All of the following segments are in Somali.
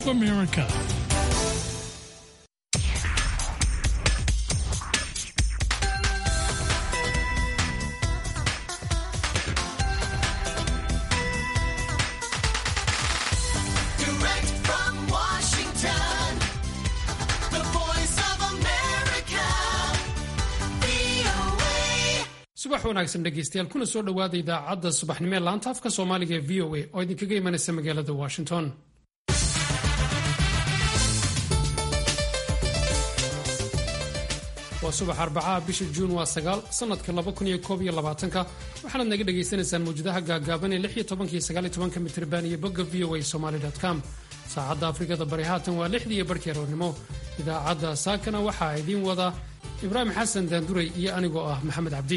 America. Direct from Washington, the voice of America, VOA. subax wanaagsan dhegaystayaal kuna soo dhowaada idaacadda subaxnimo ee laanta afka soomaaliga ee v o a oo idinkaga imanaysa magaalada washington waa subax arbacaha bisha juun waa sagaal sanadka laba kun iyo koob iyo labaatanka waxaanaad naga dhagaysanaysaan mawjadaha gaagaaban ee lix iyo tobanka iyo sagaal iyo tobanka mitriban iyo bogga v o a somali com saacadda afrikada bari haatan waa lixdii iyo barhkii aroornimo idaacadda saakana waxaa idiin wada ibraahim xasan daanduray iyo anigoo ah maxamed cabdi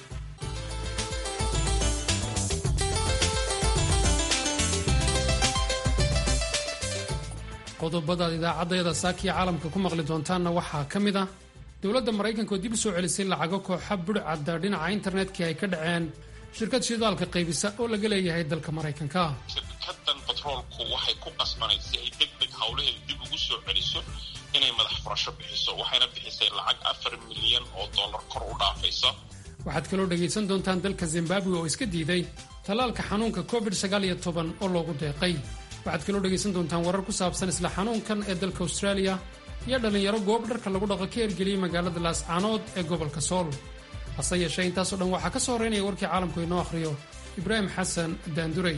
qodobadaad idaacaddayada saakiya caalamka ku maqli doontaanna waxaa ka mid ah dowladda maraykanka oo dib u soo celisay lacago kooxa budhcadda dhinaca internetka ay ka dhaceen shirkad shidaalka qaybisa oo laga leeyahay dalka maraykanka shirkadan batroolku waxay ku qasbanay si ay deg deg howlaheeda dib ugu soo celiso inay madax furasho bixiso waxayna bixisay lacag afar milyan oo dollar kor u dhaafaysa waxaad kaloo dhegaysan doontaan dalka zimbabwe oo iska diiday tallaalka xanuunka covid oo loogu deeqay waxaad kaloo dhegaysan doontaan warar ku saabsan isla xanuunkan ee dalka australia iyo dhallinyaro goob dharka lagu dhaqo ka ergeliyey magaalada laascaanood ee gobolka sool hase yeeshee intaasoo dhan waxaa ka soo horeynaya warkii caalamku inoo akhriyo ibraahim xasan daanduray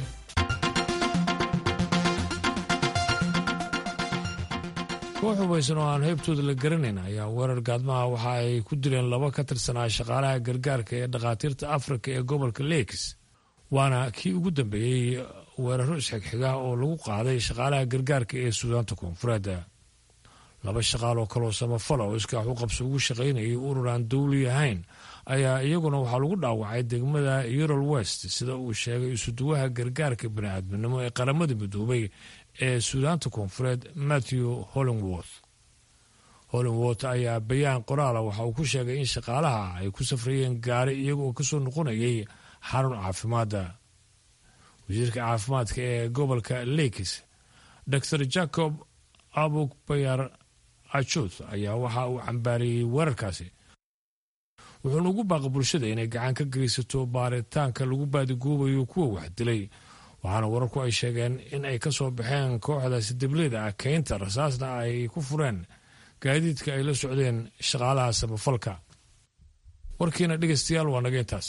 koox hubaysan oo aan heybtooda la garanayn ayaa weerar gaadmaha waxa ay ku dileen laba ka tirsanaa shaqaalaha gargaarka ee dhakhaatiirta afrika ee gobolka lakes waana kii ugu dambeeyey weeraro isxigxiga oo lagu qaaday shaqaalaha gargaarka ee suudaanta koonfureed laba shaqaal oo kaloo samafala oo iskaax u qabso ugu shaqaynayay urur aan dowli ahayn ayaa iyaguna waxaa lagu dhaawacay degmada eurol west sida uu sheegay isuduwaha gargaarka bani'aadminimo ee qaramada midoobay ee suudaanta koonfureed matthew hollingworth hollingworth ayaa bayaan qoraala waxa uu ku sheegay in shaqaalaha ay ku safrayeen gaari iyaga oo kasoo noqonayay xarun caafimaadda wasiirka caafimaadka ee gobolka lakes dor jacob abuk bayar ajuth ayaa waxa uu cambaariyey weerarkaasi wuxuuna ugu baaqay bulshada inay gacan ka geysato baaritaanka lagu baadigoobayo kuwa wax dilay waxaana wararku ay sheegeen in ay ka soo baxeen kooxdaasi debleyda ah keynta rasaasna ay ku fureen gaadiidka ay la socdeen shaqaalaha samafalka warkiina dhegaystayaal waa naga intaas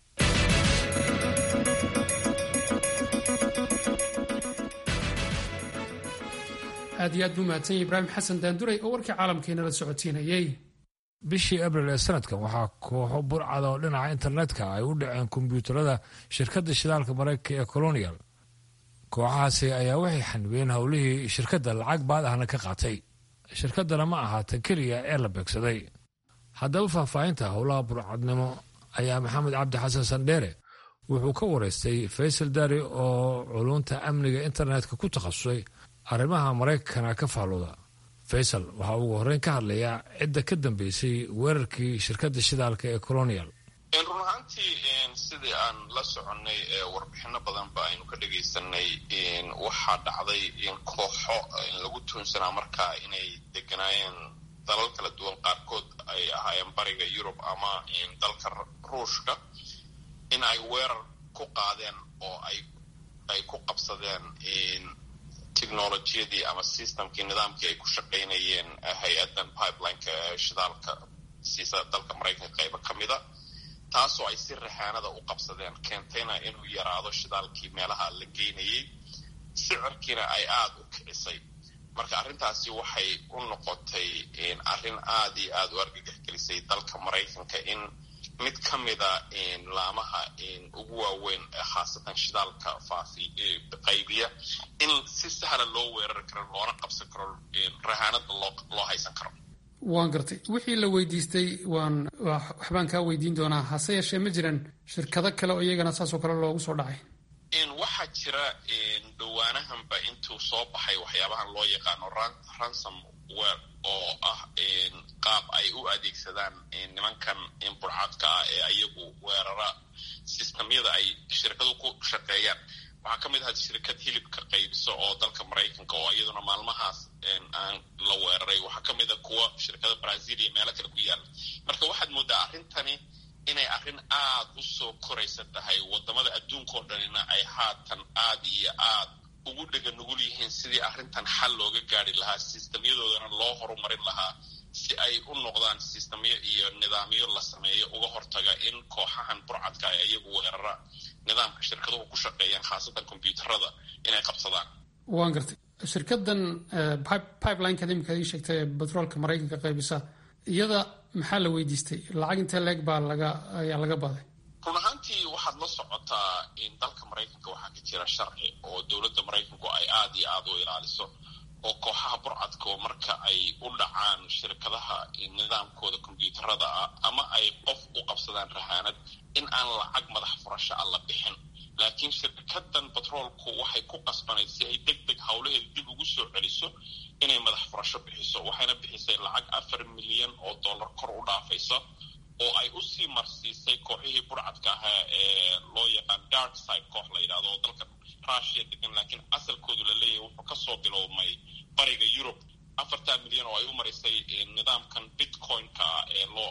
aad iyo aad buu mahadsan yahay ibraahim xasan daanduray oo warkii caalamkeena la socotiinayey bishii abril ee sanadkan waxaa kooxo burcada oo dhinaca internetka ay u dhaceen kombiyuutarada shirkadda shidaalka maraykanka ee colonial kooxahaasi ayaa waxay xanibeen howlihii shirkadda lacag baad ahna ka qaatay shirkaddana ma ahaatan keliya ee la beegsaday haddaba faahfaahinta howlaha burcadnimo ayaa maxamed cabdi xasan sandheere wuxuu ka wareystay faysal dari oo culunta amniga internetka ku takhasusay arrimaha maraykankana ka faalooda faysal waxaa ugu horreyn ka hadlayaa cidda ka dambeysay weerarkii shirkadda shidaalka ee colonial run ahaantii sidii aan la soconnay warbixino badanba aynu ka dhagaysanay waxaa dhacday kooxo lagu tuunsanaa markaa inay deganaayeen dalal kala duwan qaarkood ay ahaayeen bariga yurub ama dalka ruushka in ay weerar ku qaadeen oo ay ku qabsadeen technolojiyadii ama systemkii nidaamkii ay ku shaqaynayeen hay-adan pipelineka shidaalka siisa dalka maraykanka qaybo ka mida taasoo ay si raxaanada u qabsadeen keentayna inuu yaraado shidaalkii meelaha la geynayay sicirkiina ay aada u kicisay marka arrintaasi waxay u noqotay arrin aada iyo aada u argagax gelisay dalka maraykanka in mid ka mida laamaha ugu waaweyn khaasatan shidaalka faafi qaybiya in si sahla loo weerari karo loona qabsan karo rahaanada loo haysan karo waan gartay wixii la weydiistay waan waxbaan kaa weydiin doonaa hase yeeshee ma jiran shirkado kale oo iyagana saasoo kale loogu soo dhacay waxaa jira dhawaanahanba intuu soo baxay waxyaabahan loo yaqaano ransom wer oo ah qaab ay u adeegsadaan nimankan burcadka ah ee ayagu weerara sistamyada ay shirkadu ku shaqeeyaan waxaa ka mid ahaa shirkad hilibka qaybisa oo dalka maraykanka oo iyaduna maalmahaas aan la weeraray waxaa ka mid a kuwa shirkada brazil iyo meelo kale ku yaala marka waxaad moodaa arrintani inay arrin aad u soo koraysa tahay wadamada adduunkao dhanina ay haatan aad iyo aad ugu dhega nugul yihiin sidii arrintan xal looga gaari lahaa sistamyadoodana loo horumarin lahaa si ay u noqdaan sistamyo iyo nidaamyo la sameeyo uga hortaga in kooxahan burcadka ay iyagu weerara nidaamka shirkaduhu ku shaqeeyaan khaasatan kombyuutarada inay qabsadaan waan gartay shirkadan pipelineka imika ii sheegtay ee batroolka maraykanka qaybisa iyada maxaa la weydiistay lacag intee leeg baa laga ayaa laga baaday run ahaantii waxaad la socotaa in dalka maraykanka waxaa ka jira sharci oo dowladda maraykanku ay aad iyo aad u ilaaliso oo kooxaha burcadka marka ay u dhacaan shirkadaha nidaamkooda kombyuutarada ah ama ay qof u qabsadaan rahaanad in aan lacag madax furasho ah la bixin laakiin shirkadan batroolku waxay ku qasbanayd si ay deg deg howlaheeda dib ugu soo celiso inay madax furasho bixiso waxayna bixisay lacag afar milyan oo dollar kor u dhaafaysa oo ay usii marsiisay kooxihii burcadka ahaa ee loo yaqaan dark side koox la yidhahdo oo dalka russia degan laakiin asalkoodu la leeyahay wuxuu kasoo bilowmay bariga europe afartaa milyan oo ay u marisay nidaamkan bitcoin-ka ah ee loo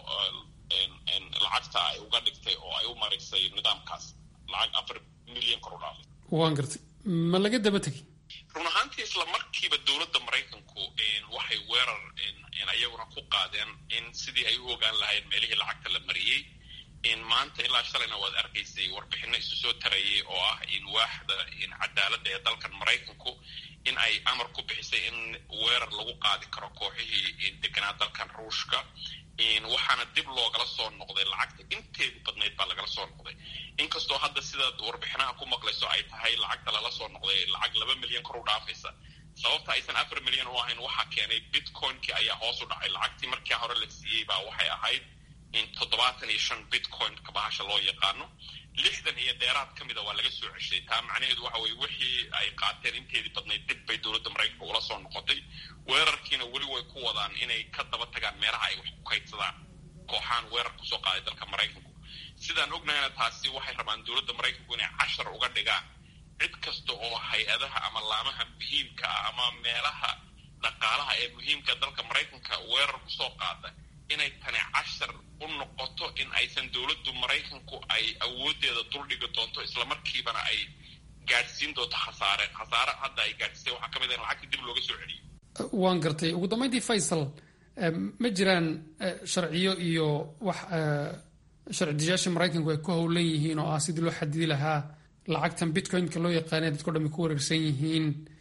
lacagta ay uga dhigtay oo ay u marisay nidaamkaas lacag afar milyan kor u dhaafay waan gartay ma laga daba tegay run ahaantii isla markiiba dowladda maraykanku waxay weerar iyaguna ku qaadeen in sidii ay u ogaan lahayn meelihii lacagta la mariyey maanta ilaa shalayna waad arkaysay warbixino isu soo tarayay oo ah in waaxda cadaaladda ee dalkan maraykanku in ay amar ku bixisay in weerar lagu qaadi karo kooxihii deganaa dalkan ruushka waxaana dib loogala soo noqday lacagta inteedu badnayd baa lagala soo noqday inkastoo hadda sidaad warbixinaha ku maqlayso ay tahay lacagta lala soo noqday lacag laba milyan kor u dhaafaysa sababta aysan afar milyan u ahayn waxaa keenay bitcoin-kii ayaa hoos u dhacay lacagtii markii hore la siiyey baa waxay ahayd in toddobaatan iyo shan bitcoin-ka bahasha loo yaqaano lixdan iyo dheeraad ka mida waa laga soo ceshay taa macnaheedu waxa weye wixii ay qaateen inteedii badnayd dib bay dowladda maraykanka ula soo noqotay weerarkiina weli way ku wadaan inay ka daba tagaan meelaha ay wax ku kaydsadaan kooxaan weerar kusoo qaaday dalka maraykanku sidaan ognahayna taasi waxay rabaan dowladda maraykanku inay cashar uga dhigaan cid kasta oo hay-adaha ama laamaha muhiimka ah ama meelaha dhaqaalaha ee muhiimka dalka maraykanka weerar kusoo qaada inay tani cashar u noqoto in aysan dowladdu maraykanku ay awooddeeda duldhigi doonto islamarkiibana ay gaadhsiin doonto khasaare khasaare hadda ay gaadhsiisay waxaa ka mid ah in lacagta dib looga soo celiyo waan gartay ugu dambeyntii faysal ma jiraan sharciyo iyo wax sharci diyaasha maraykanku ay ku howlan yihiin oo ah sidii loo xadidi lahaa lacagtan bitcoin-ka loo yaqaanay dadko dhami ku wareersan yihiin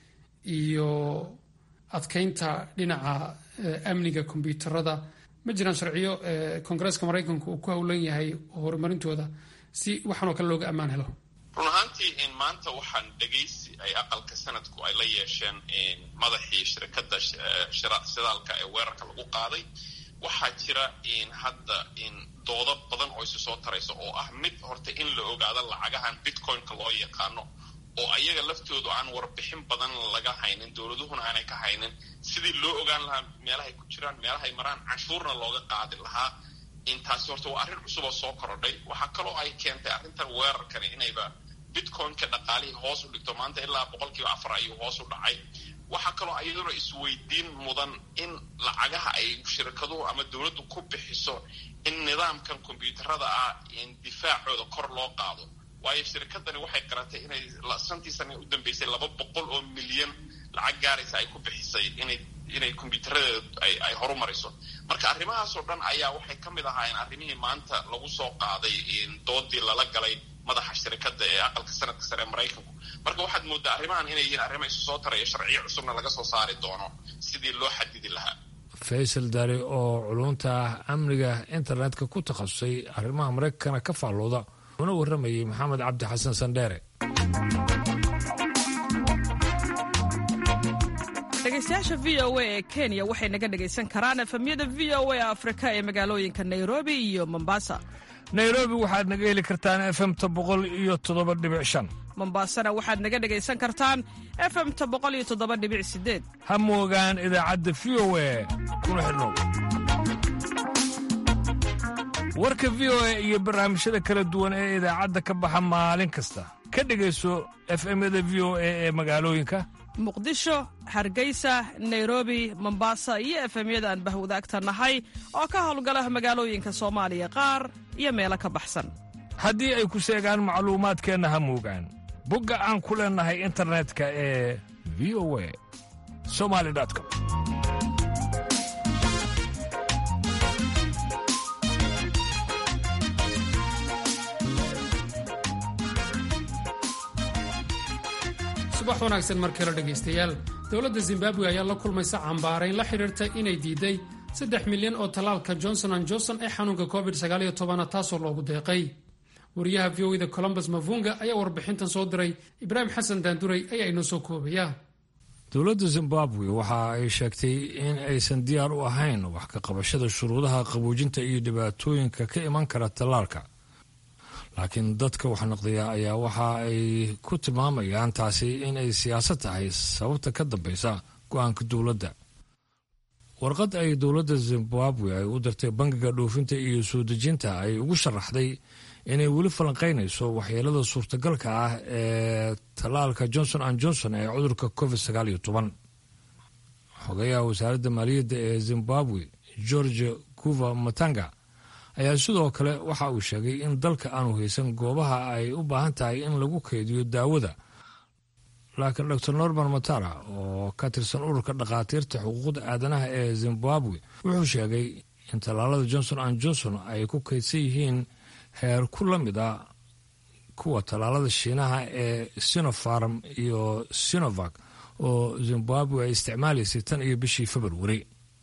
iyo adkeynta dhinaca amniga kombyuutarada ma jiraan sharciyo koongareeska maraykanku uu ku howlan yahay horumarintooda si waxaan oo kale looga ammaan helo run ahaantii in maanta waxaan dhegaysi ay aqalka sanadku ay la yeesheen madaxii shirkadda shidaalka ee weerarka lagu qaaday waxaa jira in hadda in doodo badan oo isu soo taraysa oo ah mid horta in la ogaado lacagahan bitcoin-ka loo yaqaano oo ayaga laftoodu aan warbixin badan laga haynin dowladuhuna aanay ka haynin sidii loo ogaan lahaa meelahay ku jiraan meelahay maraan canshuurna looga qaadi lahaa intaasi horta waa arrin cusub oo soo korodhay waxaa kaloo ay keentay arrintan weerarkani inayba bitcoin-ka dhaqaalihii hoos u dhigto maanta ilaa boqolkiiba afar ayuu hoos u dhacay waxaa kaloo iyaduna isweydiin mudan in lacagaha ay shirkaduhu ama dowladdu ku bixiso in nidaamkan kombyuutarada ah in difaacooda kor loo qaado waayo shirkadani waxay qaratay inay santii sana u dambeysay laba boqol oo milyan lacag gaaraysa ay ku bixisay inay inay kombyuutaradeeda ay ay horumariso marka arrimahaasoo dhan ayaa waxay ka mid ahaayeen arrimihii maanta lagu soo qaaday doodii lala galay madaxa shirkadda ee aqalka sanadka sare ee maraykanku marka waxaad moodaa arrimahan inay yihiin arrimo isu soo taraya sharciyo cusubna laga soo saari doono sidii loo xadidi lahaa faysal dari oo culunta amniga internetka ku takhasusay arrimaha maraykankana ka faallooda una warramayay maxamed cabdi xasan sandheere dhegeystayaasha v o a ee kenya waxay naga dhegaysan karaan efemyada v o a afrika ee magaalooyinka nairobi iyo mombasa nairobi waxaad naga heli kartaan efemta boqol iyo toddoba dhibic shan mombasana waxaad naga dhegaysan kartaan efemta boqol iyo toddoba dhibic sideed ha moogaan idaacadda v o a kuna xidhnow warka v o a iyo barnaamijyada kala duwan ee idaacadda ka baxa maalin kasta ka dhegayso efemyada v o a ee magaalooyinka muqdisho hargeysa nairobi mombasa iyo efemyada aan bahwadaagta nahay oo ka howlgala magaalooyinka soomaaliya qaar iyo meelo ka baxsan haddii ay ku seegaan macluumaadkeenna ha muugaan bogga aan ku leennahay internetka ee v o a somali com subax wanaagsan markale dhegaystayaal dowladda zimbabwe ayaa la kulmaysa cambaarayn la xidhiirta inay diiday saddex milyan oo tallaalka johnson an johnson ee xanuunka covid a taasoo loogu deeqay wariyaha v o da colombus mavunga ayaa warbixintan soo diray ibraahim xasan daanduray ayaa inoo soo koobaya dowladda zimbabwe waxa ay sheegtay in aysan diyaar u ahayn wax ka qabashada shuruudaha qaboojinta iyo dhibaatooyinka ka iman kara tallaalka laakiin dadka waxnaqdiya ayaa waxa ay ku tilmaamayaan taasi in ay siyaasad tahay sababta ka dambaysa go-aanka dowladda warqad ay dowladda zimbabwe ay u dirtay bangiga dhoofinta iyo soo dejinta ay ugu sharaxday inay weli falanqaynayso waxyeelada suurtagalka ah ee tallaalka johnson an johnson ee cudurka covid xogayaha wasaaradda maaliyadda ee zimbabwe george guva matanga ayaa sidoo kale waxa uu sheegay in dalka aanu haysan goobaha ay u baahan tahay in lagu kaydiyo daawada laakiin dor norman matara oo ka tirsan ururka dhakhaatiirta xuquuqda aadanaha ee zimbabwe wuxuu sheegay in tallaalada johnson an johnson ay ku kaydsan yihiin heer ku la mid a kuwa tallaalada shiinaha ee sinofarm iyo sinovac oo zimbabwe ay isticmaalaysay tan iyo bishii februari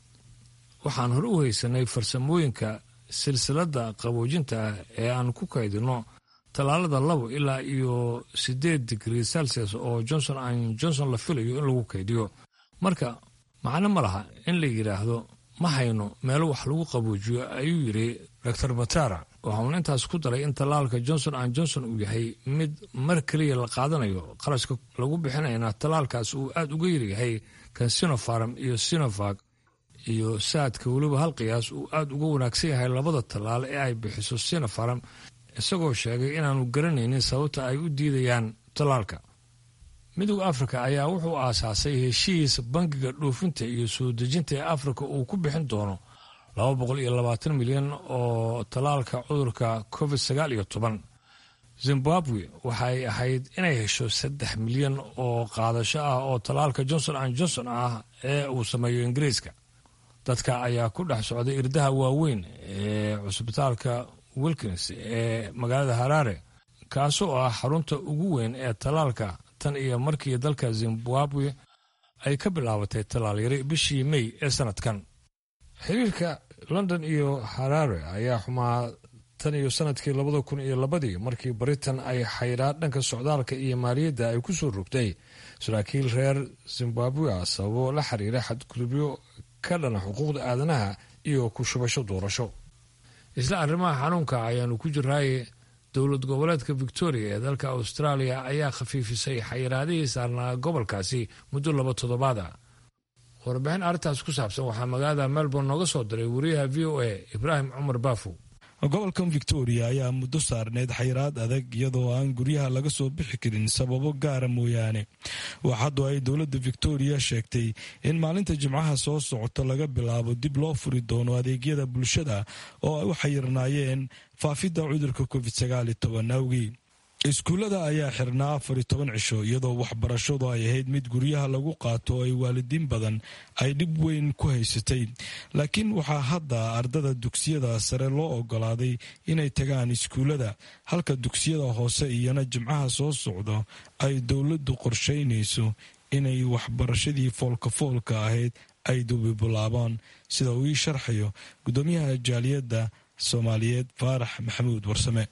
waxaan hore u haysanay farsamooyinka silsiladda qaboojinta ah ee aan ku kaydino tallaalada labo ilaa iyo siddeed digrii celsius oo johnson an johnson la filayo in lagu kaydiyo marka macno ma laha in la yidhaahdo ma hayno meelo wax lagu qaboojiyo ayuu yidhi dor matara waxauna intaas ku daray in tallaalka johnson an johnson uu yahay mid mar keliya la qaadanayo qarashka lagu bixinayna tallaalkaas uu aada uga yaryahay kan sinofarm iyo sinovac iyo saadka weliba hal qiyaas uu aada uga wanaagsan yahay labada tallaal ee ay bixiso sinofarm isagoo sheegay inaanu garanaynin sababta ay u diidayaan tallaalka midowda afrika ayaa wuxuu aasaasay heshiis bangiga dhoofinta iyo soo dejinta ee afrika uu ku bixin doono laba boqol iyo labaatan milyan oo tallaalka cudurka covid sagaal iyo toban zimbabwe waxay ahayd inay hesho saddex milyan oo qaadasho ah oo tallaalka johnson an johnson ah ee uu sameeyo ingiriiska dadka ayaa ku dhex socday irdaha waaweyn ee cusbitaalka wilkins ee magaalada haraare kaasoo ah xarunta ugu weyn ee tallaalka tan iyo markii dalka zimbabwe ay ka bilaabatay tallaalyari bishii mey ee sanadkan xiriirka london iyo haraare ayaa xumaa tan iyo sanadkii labada kun iyo labadii markii britain ay xayraa dhanka socdaalka iyo maaliyadda ay ku soo rogtay saraakiil reer zimbabwe ah sababo la xiriira xadgudubyo ka dhana xuquuqda aadanaha iyo ku shubasho doorasho isla arrimaha xanuunka ayaanu ku jiraaye dowlad goboleedka victoria ee dalka australia ayaa khafiifisay xayiraadihii saarnaa gobolkaasi muddo laba toddobaad ah warbixin arrintaas ku saabsan waxaa magaalada melbourne nooga soo diray wariyaha v o a ibraahim cumar baafow gobolkan victoria ayaa muddo saarneyd xayiraad adag iyadoo aan guryaha laga soo bixi karin sababo gaara mooyaane waxaadu ay dowladda victoria sheegtay in maalinta jimcaha soo socota laga bilaabo dib loo furi doono adeegyada bulshada oo ay u xayirnaayeen faafidda cudurka covid awgii iskuullada ayaa xirnaa afar iyo toban cisho iyadoo waxbarashadu ay ahayd mid guryaha lagu qaato oo ay waalidiin badan ay dhib weyn ku haysatay laakiin waxaa hadda ardada dugsiyada sare loo ogolaaday inay tagaan iskuullada halka dugsiyada hoose iyana jimcaha soo socdo ay dowladdu qorshaynayso inay waxbarashadii foolka-foolka ahayd ay dubibilaabaan sida uu ii sharxayo guddoomiyaha jaaliyadda soomaaliyeed faarax maxamuud warsame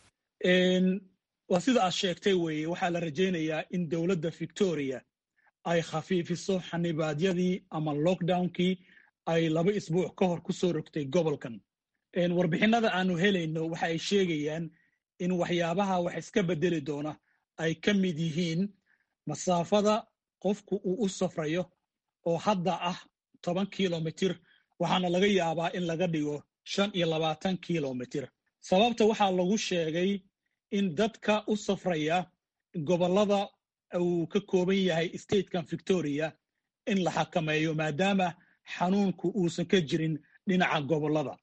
waa sida aad sheegtay weeye waxaa la rajaynayaa in dowladda victoria ay khafiifiso xanibaadyadii ama lockdownkii ay laba isbuuc ka hor ku soo rogtay gobolkan warbixinada aanu helayno waxa ay sheegayaan in waxyaabaha wax iska bedeli doona ay ka mid yihiin masaafada qofku uu u safrayo oo hadda ah toban kilomitir waxaana laga yaabaa in laga dhigo shan iyo labaatan kilomitir sababta waxaa lagu sheegay in dadka u safraya gobollada uu ka kooban yahay statekan victoria in la xakameeyo maadaama xanuunku uusan ka jirin dhinaca gobollada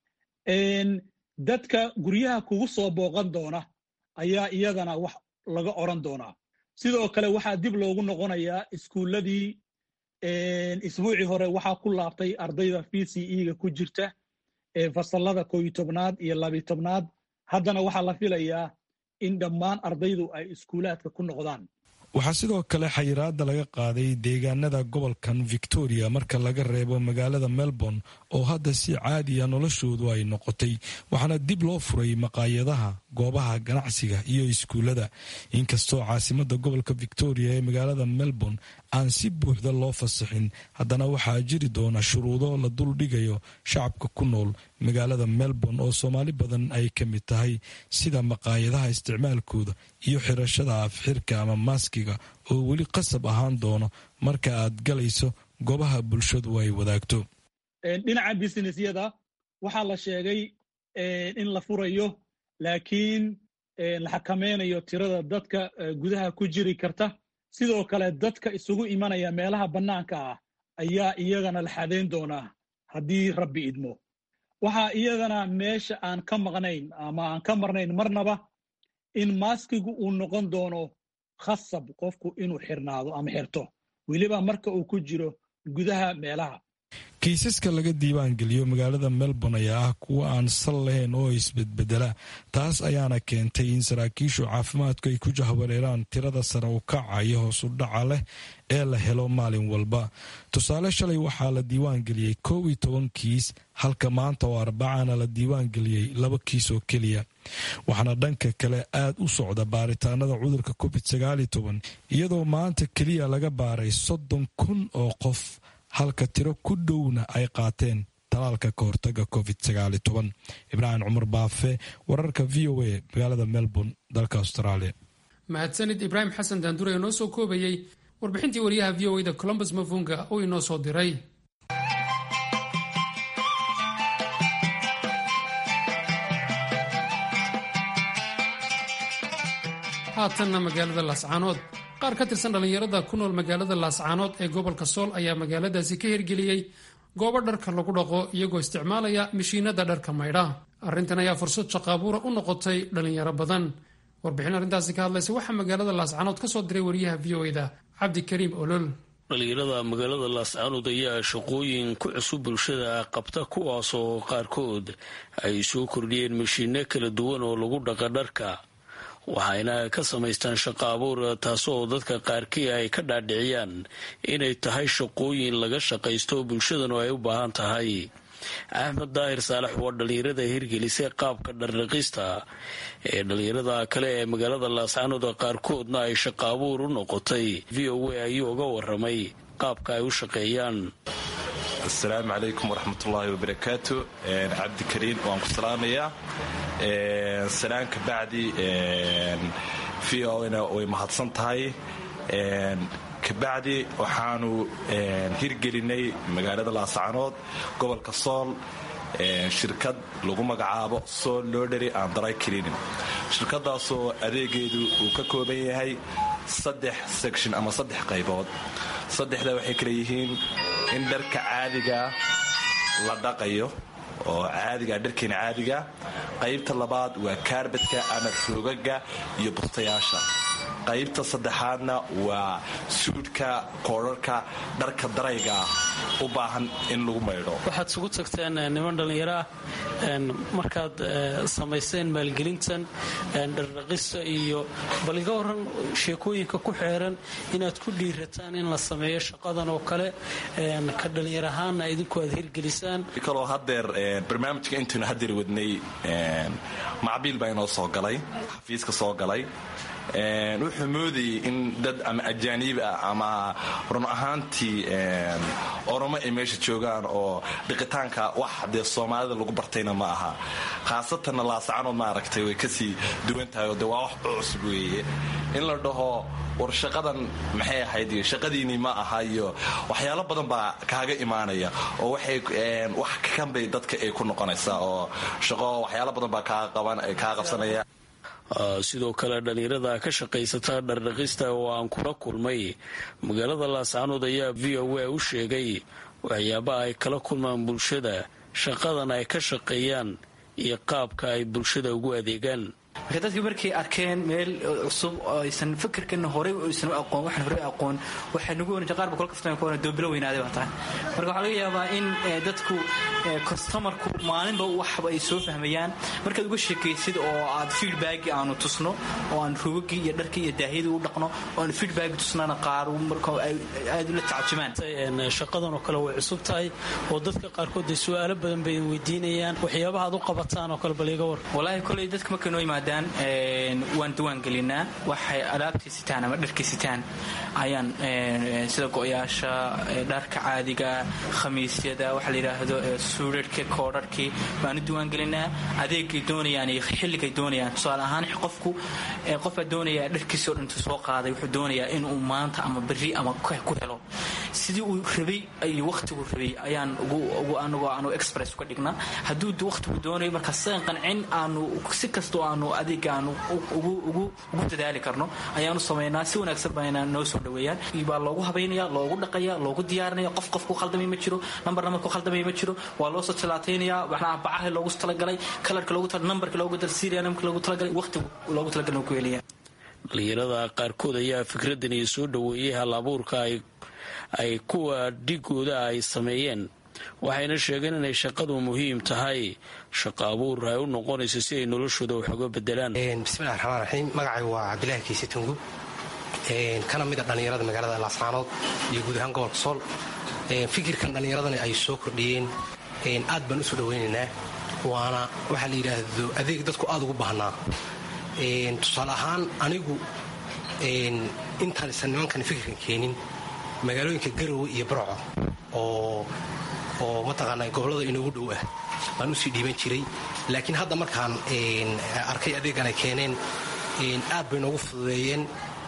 dadka guryaha kugu soo booqan doona ayaa iyadana wax laga oran doonaa sidoo kale waxaa dib loogu noqonayaa iskuulladii isbuucii hore waxaa ku laabtay ardayda v c e-ga ku jirta ee fasallada kooyo tobnaad iyo labiyo tobnaad haddana waxaa la filayaa in dhammaan ardaydu ay iskuulaadka ku noqdaan waxaa sidoo kale xayiraada laga qaaday deegaanada gobolkan victoria marka laga reebo magaalada melbourne oo hadda si caadiya noloshoodu ay noqotay waxaana dib loo furay maqaayadaha goobaha ganacsiga iyo iskuullada inkastoo caasimada gobolka victoria ee magaalada melbourne aan si buuxda loo fasaxin haddana waxaa jiri doona shuruudo la dul dhigayo shacabka ku nool magaalada melbourne oo soomaali badan ay ka mid tahay sida maqaayadaha isticmaalkooda iyo xirashada afxirka ama maaskiga oo weli qasab ahaan doono marka aad galayso goobaha bulshadu ay wadaagto dhinaca businessyada waxaa la sheegay in la furayo laakiin la xakameynayo tirada dadka gudaha ku jiri karta sidoo kale dadka isugu imanaya meelaha bannaanka ah ayaa iyagana la xadeyn doonaa haddii rabbi idmo waxaa iyadana meesha aan ka maqnayn ama aan ka marnayn marnaba in maaskigu uu noqon doono khasab qofku inuu xirnaado ama xirto weliba marka uu ku jiro gudaha meelaha kiisaska laga diiwaangeliyo magaalada melbourne ayaa ah kuwa aan sal lahayn oo isbedbedela taas ayaana keentay in saraakiishu caafimaadku ay ku jahwareeraan tirada sare u kaca iyo hoos u dhaca leh ee la helo maalin walba tusaale shalay waxaa la diiwaangeliyey kow iyo toban kiis halka maanta oo arbacana la diiwaangeliyey laba kiis oo keliya waxaana dhanka kale aad u socda baaritaanada cudurka covid sagaal iyo toban iyadoo maanta keliya laga baaray soddon kun oo qof halka tiro ku dhowna ay qaateen talaalka ka hortaga covid sagaali toban ibraahim cumar baafe wararka v o a magaalada melbourne dalka australia mahadsanid ibraahim xasan daandure ee noo soo koobayey warbixintii wariyaha v o a da colombus mafunga oo inoo soo diray haatanna magaalada laascaanood qaar ka tirsan dhallinyarada ku nool magaalada laascaanood ee gobolka sool ayaa magaaladaasi ka hirgeliyey goobo dharka lagu dhaqo iyagoo isticmaalaya mishiinada dharka maydha arrintan ayaa fursad shaqaabuura u noqotay dhallinyaro badan warbixin arrintaasi ka hadlaysa waxaa magaalada laascaanood ka soo diray wariyaha v o da cabdikariim olol dhalinyarada magaalada laascaanood ayaa shaqooyin ku cusub bulshada qabta kuwaasoo qaarkood ay soo kordhiyeen mishiino kala duwan oo lagu dhaqa dharka waxayna ka samaystaan shaqo abuur taasoo dadka qaarkii ay ka dhaadhiciyaan inay tahay shaqooyin laga shaqaysto bulshadanu ay u baahan tahay axmed daahir saalax waa dhallinyarada hirgelisay qaabka dhardhaqista ee dhallinyarada kale ee magaalada laascaanood qaarkoodna ay shaqo abuur u noqotay v o a ayuu uga waramay qaabka ay u shaqeeyaan asalaamu calaykum waraxmatullaahi wabarakaatu cabdikariin waan ku salaamayaa salaan ka bacdi v o na way mahadsan tahay kabacdi waxaanu hirgelinay magaalada laascaanood gobolka sool shirkad lagu magacaabo sool lodhery and dry cleaning shirkadaasoo adeegeedu uu ka kooban yahay saddex section ama saddex qaybood saddexda waxay kala yihiin in dharka caadiga la dhaqayo oo caadiga dharkeena caadiga qaybta labaad waa kaarbadka ama roogaga iyo bustayaasha qaybta saddexaadna waa suudhka koodharka dharka darayga u baahan in lagu maydho waxaad isugu tagteen niman dhallinyaro ah markaad samayseen maalgelintan dhardhaqista iyo bal iga waran sheekooyinka ku xeeran inaad ku dhiirataan in la sameeyo shaqadan oo kale ka dhallinyar ahaana idinku aad hirgelisaan kaloo hadeer barnaamijka intaynu hadeer wadnay macbiil baa inoo soo galay xafiiska soo galay wuxuu moodayay in dad ama ajaaniib ah ama run ahaantii oromo ay meesha joogaan oo dhiqitaanka wax dee soomaalida lagu bartayna ma aha khaasatanna laasacanood ma aragtay way kasii duwan tahay oo de waa wax cusub weeye in la dhaho war shaqadan maxay ahayd iyo shaqadiinii ma aha iyo waxyaalo badan baa kaaga imaanaya oo waxay wax kanbay dadka ay ku noqonaysaa oo shaqo waxyaalo badan baa kaa qabsanaya sidoo kale dhallinyarada ka shaqaysata dhardhaqista oo aan kula kulmay magaalada laascaanood ayaa v o a u sheegay waxyaabaha ay kala kulmaan bulshada shaqadan ay ka shaqeeyaan iyo qaabka ay bulshada ugu adeegaan marka dadkii markay arkeen meel cusub oo aysan fikirkana horey aysan aqoon waxaan horey aqoon waxay nagu oran qaar ba kula kaftan ku oran doobilo weynaaday baa tahay marka waxaa laga yaabaa in dadku customerku maalinba waxba ay soo fahmayaan markaad uga sheekaysid oo aad feedback aanu tusno oo aan rugagii iyo dharkii iyo daahiyadii u dhaqno oo aan feedback tusnana qaar marka aad ula tacajumaan shaqadan oo kale way cusub tahay oo dadka qaarkood ay su'aalo badan bay weydiinayaan waxyaabaha aad u qabataan oo kale bal iga war walaahi koley dadka markay noo yimaadaan waan diwaan gelinaa waxay alaabtii sitaan ama dharkii sitaan ayaan sida go-yaasha dharka caadiga khamiisyada waxa la yidhaahdo suudharhka koodharhkii baanu diwaan gelinaa adeegay doonayaan iyo xilligay doonayaan tusaale ahaan qofku qofbaa doonaya dharkiisoo dhantu soo qaaday wuxuu doonayaa inuu maanta ama berri ama ku helo sidii uu rabay iyo wakhtigu rabay ayaan anagoo aanu express uga dhignaa hadduu wakhtigu doonayo markaa sidan qancin aanu si kastoo aanu adeega aanu ugu dadaali karno ayaanu samaynaa si wanaagsan bayna noo soo dhaweeyaan baa loogu habaynaya loogu dhaqaya loogu diyaarinaya qof qof ku khaldamay ma jiro nambar nambar ku khaldamay ma jiro waa loo soo talaataynaya waxna bacaha loogu talagalay kalarka loogu talagalay nambarka loogu dalsiiraya nambarka loogu talagalay waqtigu loogu talagalay ku helaya dhalinyarada qaarkood ayaa fikradani soo dhaweeyey hal abuurka ay kuwa dhigooda ay sameeyeen waxayna sheegeen inay shaqadu muhiim tahay shaqo abuur ay u noqonayso si ay noloshooda wax uga bedelaan bismillahi raxmaan raxiim magacaygu waa cabdilaahi kiise tungub kana mid a dhallinyarada magaalada laascaanood iyo guud ahaan gobolka sool fikirkan dhallinyaradani ay soo kordhiyeen aad baan usoo dhawaynaynaa waana waxaa la yidhaahdo adeeg dadku aad ugu baahnaa tusaale ahaan anigu intaan isan nimankan fikirkan keenin magaalooyinka garowe iyo barco oo oo mataqaanaa gobollada inoogu dhow ah baan usii dhiiban jiray laakiin hadda markaan arkay adeegan ay keeneen aad bay noogu fududeeyeen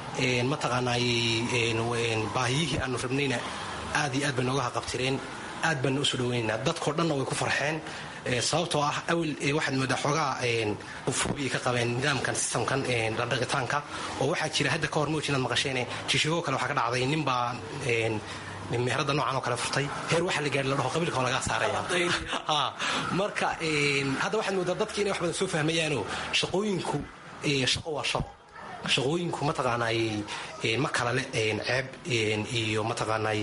mataqaanaay baahiyihii aanu rabnayna aad iyo aad bay nooga haqabtireen aad baana usoo dhawaynaynaa dadkao dhanna way ku farxeen sababtoo ah awel waxaad moodaa xoogaa ufubi ka qabeen nidaamkan sistamkan dhardhaqitaanka oo waxaa jira hadda ka hor mawj inaad maqasheene jishigoo kale waxaa ka dhacday ninbaa meherada noocan oo kale furtay heer waxaa la gaari la dhaho qabiilka oo lagaa saaraya marka hadda waxaad moodaa dadki inay wax badan soo fahmayaanoo shaqooyinku shaqo waa shaqo shaqooyinku mataqaanaay ma kala le ceeb iyo mataqaanaay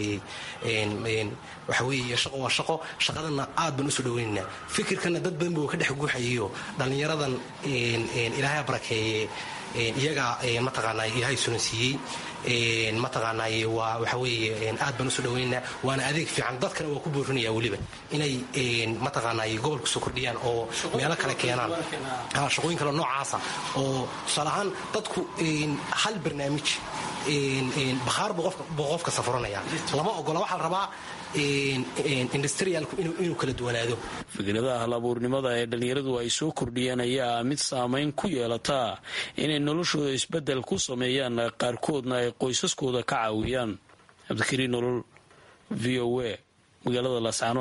waxa weeye shaqo waa shaqo shaqadana aad baan usoo dhawaynaynaa fikirkana dad badan buu ka dhex guuxayayo dhallinyaradan ilaahay barakeeye iyagaa mataqaanaay ilaahay sulansiiyey mataqaanaay waa waxa weeye aad baan usoo dhawaynaynaa waana adeeg fiican dadkana waa ku boorinaya weliba inay mataqaanaay gobolka soo kordhiyaan oo meelo kale keenaan shaqooyin kale noocaasa oo tusaale ahaan dadku hal barnaamij bakhaar buu qofka safuranaya lama ogola waxaa la rabaa industrialku inuu kala duwanaado fikradaha halabuurnimada ee dhallinyaradu ay soo kordhiyeen ayaa mid saamayn ku yeelataa inay noloshooda isbeddel ku sameeyaan qaarkoodna ay qoysaskooda ka caawiyaan cabdikariin nolol v o a magaalada laascaanood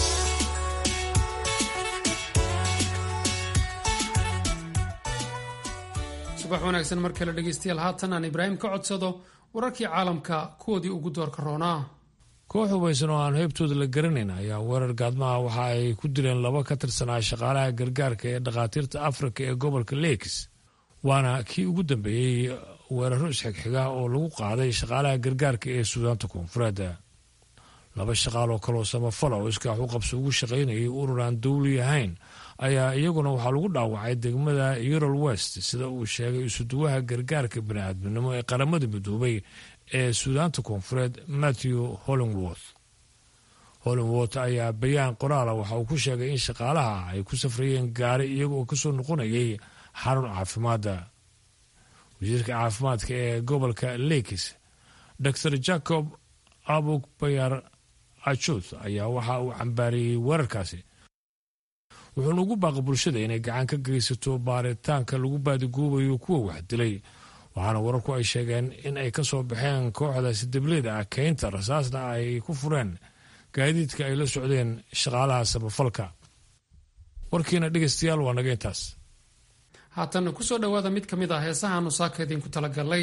subax wanaagsan mar kale dhegeystayaal haatan aan ibraahim ka codsado wararkii caalamka kuwoodii ugu doorka roonaa koox hubaysan oo aan heybtooda la garanayn ayaa weerar gaadmaha waxa ay ku dileen laba ka tirsanaa shaqaalaha gargaarka ee dhakhaatiirta afrika ee gobolka leeks waana kii ugu dambeeyey weeraro isxigxiga oo lagu qaaday shaqaalaha gargaarka ee suudaanta koonfureed laba shaqaal oo kaloo samafala oo iskaax u qabso ugu shaqaynayay urur aan dowli ahayn ayaa iyaguna waxaa lagu dhaawacay degmada eurol west sida uu sheegay isuduwaha gargaarka bani'aadminimo ee qaramada midoobay ee suudaanta koonfureed matthew hollingworth hollingworth ayaa bayaan qoraala waxa uu ku sheegay in shaqaalaha ay ku safrayeen gaari iyaga oo kasoo noqonayay xarun caafimaadda wasiirka caafimaadka ee gobolka lakes dor jacob abuk bayar ajuth ayaa waxa uu cambaariyey weerarkaasi wuxuuna ugu baaqay bulshada inay gacan ka geysato baaritaanka lagu baadigoobayo kuwa wax dilay waxaana wararku ay sheegeen in ay ka soo baxeen kooxdaasi dableyda ah keynta rasaasna ay ku fureen gaadiidka ay la socdeen shaqaalaha samafalka warkiina dhegeystayaal waa naga intaas haatanna ku soo dhowaada mid ka mid ah heesahaanu saaka idinku talagalay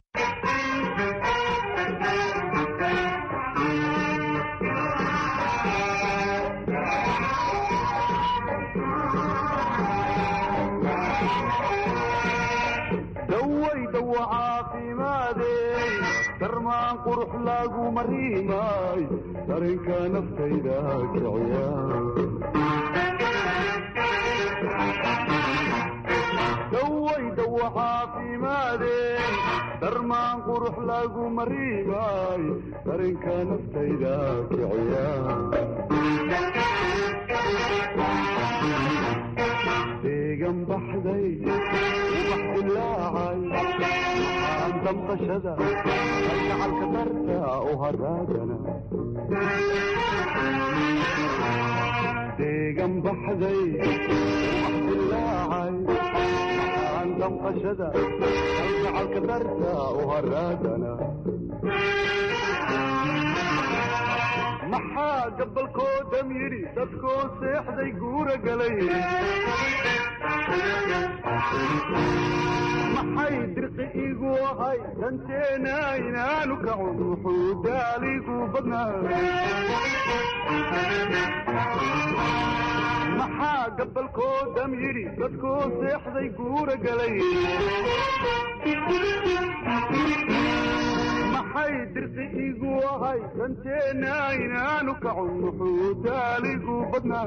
dawaydawa caafimaadey darmaan qurux lagu mariimay darinka naftayda kiciya dawaydawa caafimaadey darmaan qurux lagu mariimay darinka naftayda kiciya deegan baxday ubax dilaacay aan damqashada kalgacalka darta u haraagana deegan baxday ubax dilaacay aan damqashada kalgacalka darta u haraagana maxaa gabalkoodam yidhi dadkoo seexday guura galay maxay dirqi igu ahay danteena inaanu kacun wuxuu daaligu badnaa maxaa gabalkoodam yidhi dadkoo seexday guura galay maxay dirqi igu ahay danteena inaanu kacun wuxuu daaligu badnaa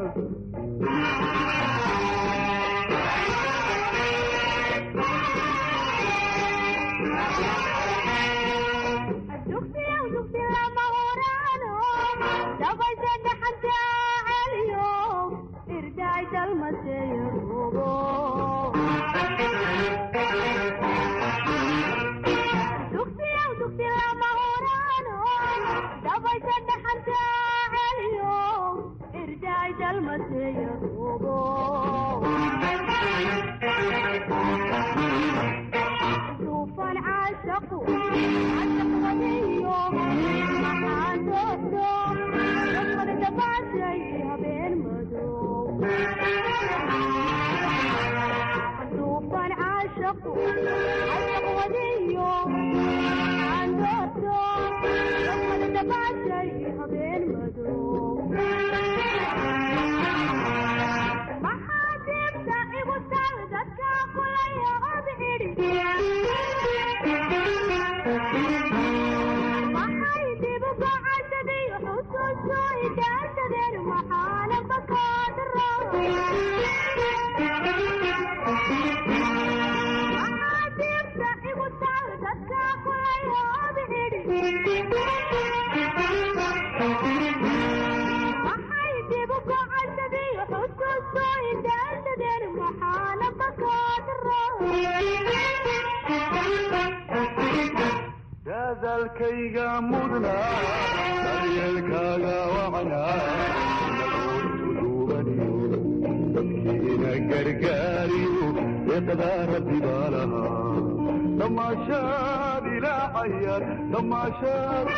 dadaalkayga mudna daryeelkaaga wacna duubaniyo dadkiina gargaariyo deeqdaa rabbi baa lahaa damaashaad ilaacayar damaashaad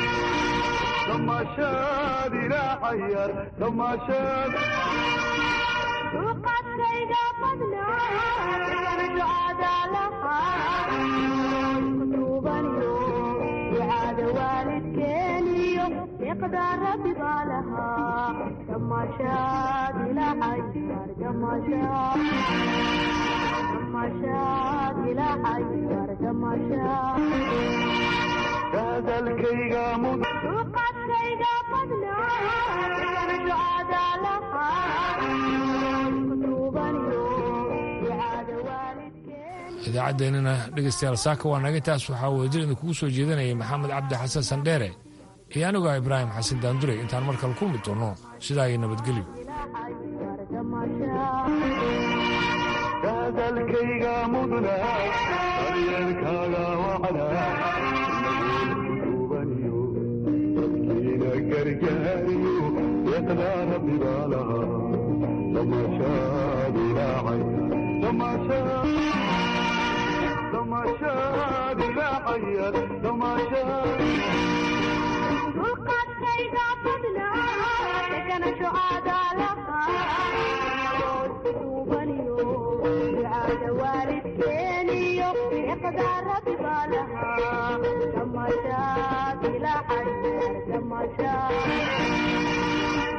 damaashaad ilaacayar damaashaad dulqaadkayga badnaa duubaniyo ducaada waalidkeeniyo deeqdaa rabbi baa lahaa damaashaad ilaacayar damaashaad damaashaad ilaacayar damaashaad dadaalkayga mud dulqaadkayga badnaa ducaada lahaa duubaniyo ducaada waalidkeeniyo idaacaddeenana dhegaystayaal saaka waa naga intaas waxaa wadajir idinkugu soo jeedanayay maxamed cabdi xasan sandheere iyo aniguah ibraahim xasan daanduray intaan mar kale kulmi doonno sidaa iyo nabadgelyo dadaalkayga mudna daryeelkaaga wacna duubaniyo dadkiina gargaariyo deeqdaa rabbi baa lahaa damaashaad ilaacay damaashaad damaashaad ilaacayar damaashaad dulqaadkayga badnaa deganasho aadaa lahaa duubaniyo ducaada xigmada rabbi